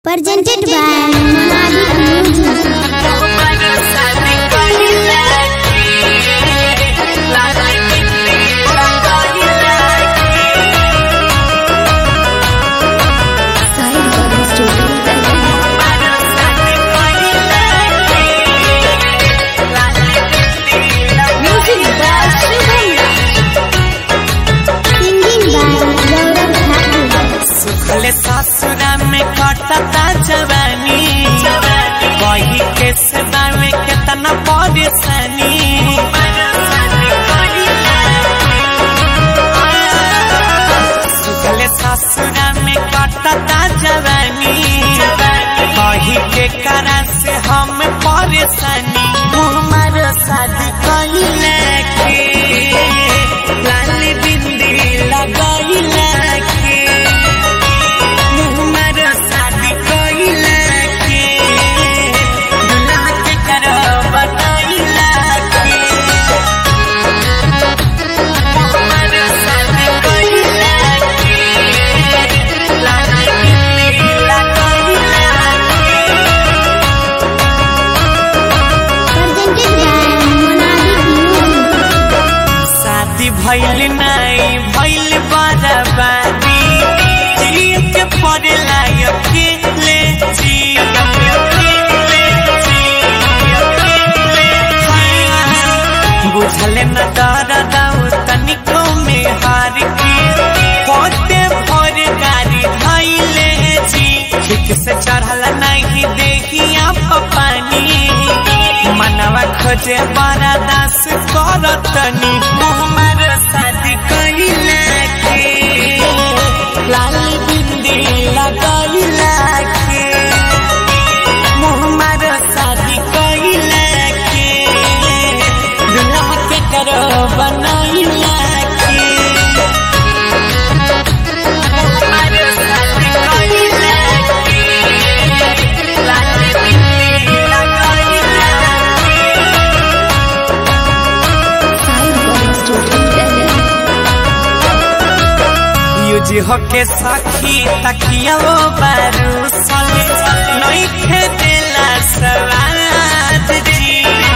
Presented by Monadic Music. Side Garden Studio. Music by Shubham. Singing by Gaurav Thakur. सुखल ससुरा में कटता जवानी वही के सदा में कितना परेशानी सुखल ससुरा में कटता जवानी वही के कारण से हम परेशानी हमार शादी कइले के लाल बिंदी लगाइला के हमार शादी कइला के दुल्हा के करो बताइला के हमार शादी कइला के लाल बिंदी लगाइला के Presented by Monadic Music. शादी भइल नहीं भइल बराबरी जिए के पड़ेला अकेले जी बुझल न डर दाऊ तनिको में हार के पोते भोर गाड़ी धैले जी ठीक से चढ़ल नहीं देखिया पानी मनवा खोजे बड़ा दास करतनी हमार शादी कइला के लाल बिंदी लगइला के हमार शादी कइला के दुल्हा के करो बनइला के हमार शादी कइला के लाल बिंदी लगइला के Side Garden Studio. यूज होके सखी तकिया वो बारू सले नहीं खेदेला सवाद जी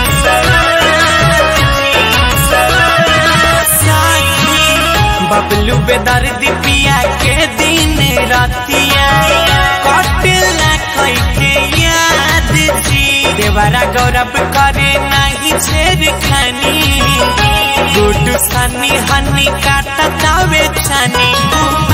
सखी बबलू बेदर दिपिया के दिन रतिया कटेला कई के याद जी देवरा गौरव करे नहीं छेड़ खानी गुड सनी हनी काटा दावे छानी